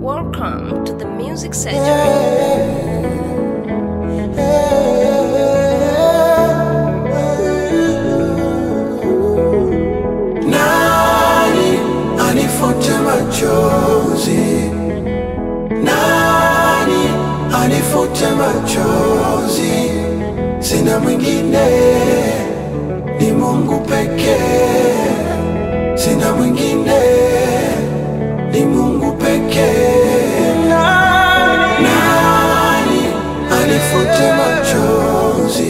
Welcome to the Music Surgery. Nani anifute machozi? Nani anifute machozi? Sina mwingine, ni Mungu pekee. Sina mwingine, ni Mungu pekee. Nani anifute machozi?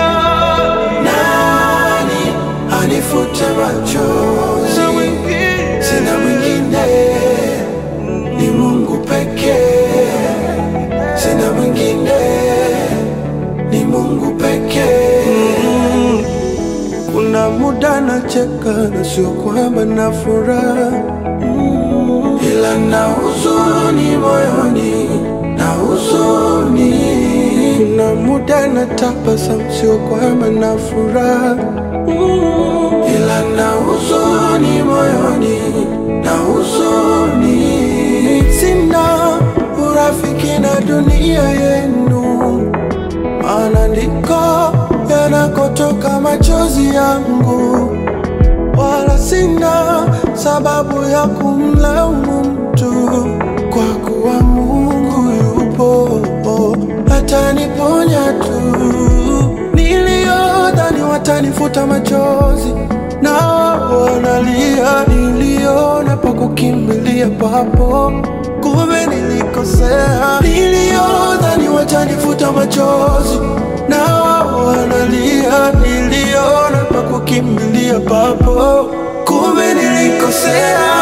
Nani anifute machozi? Sina mwingine, ni Mungu pekee. Sina mwingine, ni Mungu pekee. Kuna muda nacheka na sio kwamba na furaha, ila na huzuni moyoni, na huzuni. Kuna muda natabasamu, sio kwamba na furaha, ila na huzuni moyoni, na huzuni. Sina urafiki na dunia yenu maana ndiko yanakotoka machozi yangu, wala sina sababu ya kumlaumu mtu, kwa kuwa Mungu yupo ataniponya tu. Niliyodhani watanifuta machozi na wanalia, niliona pa kukimbilia papo, kumbe nilikosea. Niliyodhani watanifuta machozi na wanalia, niliona pa kukimbilia papo, kumbe nilikosea.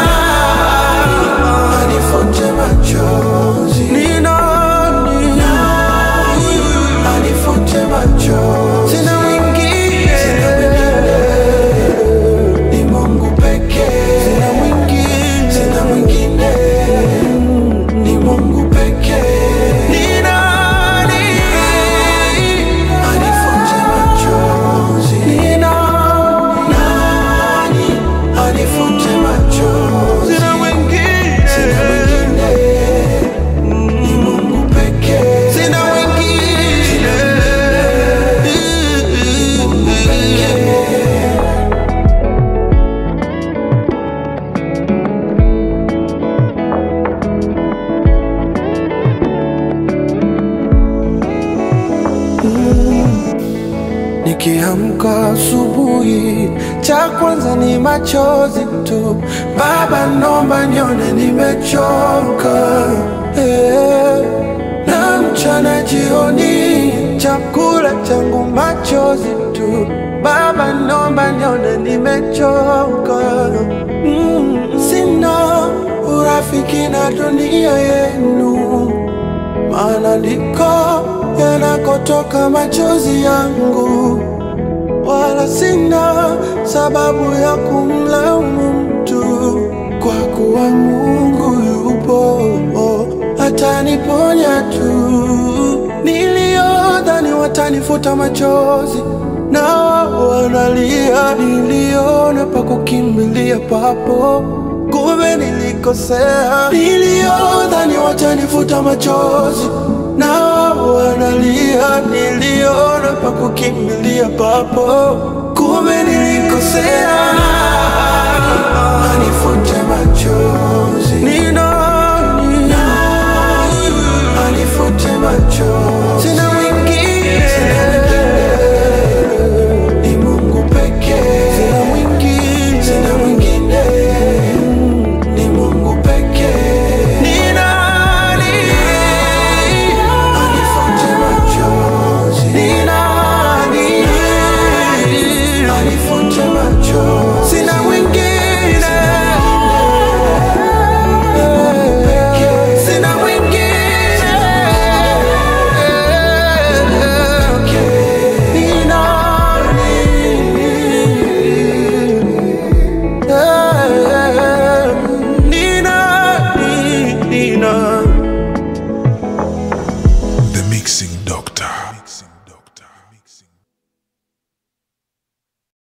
Anifute machozi ni nani? Anifute machozi sina mwingine, sina mwingine ni Mungu pekee. Sina mwingine, sina mwingine, ni Mungu pekee. Ni nani anifute machozi? Ni nani anifute machozi? Sina mwingine, sina mwingine, ni Mungu pekee. Sina mwingine, Mungu pekee. Nikiamka asubuhi, cha kwanza ni machozi tu. Baba, nomba nione nimechoka, eh. na mchana jioni, chakula changu machozi tu. Baba, nomba nione nimechoka, mm. Sina urafiki na dunia yenu maana ndiko yanakotoka machozi yangu, wala sina sababu ya kumlaumu mtu, kwa kuwa Mungu yupo ataniponya tu. Niliyodhani watanifuta machozi na wanalia, niliona pa kukimbilia papo kumbe nilikosea. Niliyodhani watanifuta machozi na wanalia, niliona pa kukimbilia papo, kumbe nilikosea. Anifute machozi